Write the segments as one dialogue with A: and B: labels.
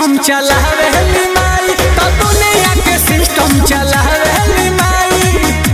A: system चलावेली माई तो दुनिया के सिस्टम चलावेली माई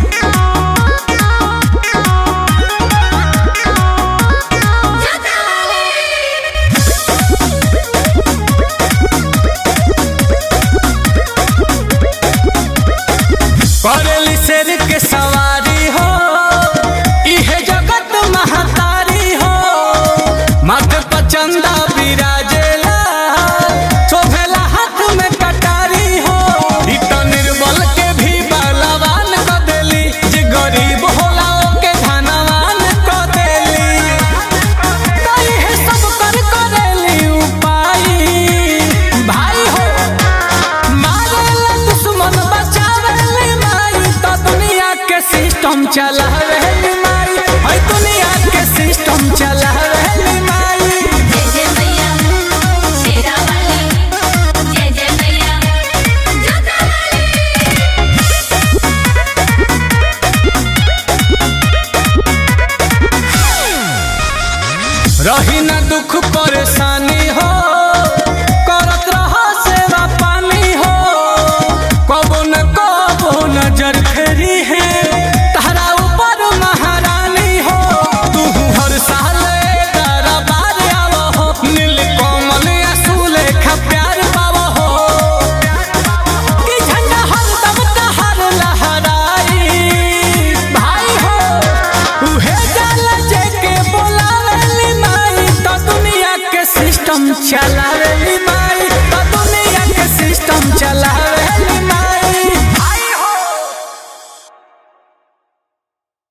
A: करेली शेर के सवारी हो इहे जगत महतारी हो मत पचंदा विराजेला शोभेला हाथ में कटारी हो इ त निर्बल के भी बलवान क देली जे गरीब होला ओके धनवान क देली त इहे सब कर करेली उपाय भाई हो मारेला दुश्मन बचावेली माई तो दुनिया के सिस्टम चलावेली माई है दुनिया के सिस्टम चलावेली माई
B: जय जय मैया शेरा वाली जय जय मैया जोता वाली
A: रही न दुख परेशानी हो करत रहा सेवा पानी हो कबो न कबो नजर फेरी है तारा ऊपर महारानी हो तू हर साल दरबार आव हो नील कोमल असूल खा प्यार पाव हो कि झंडा हरदम तहर लहराई भाई हो उहे जाला जेके बोलावेली माई तो दुनिया के सिस्टम चलावे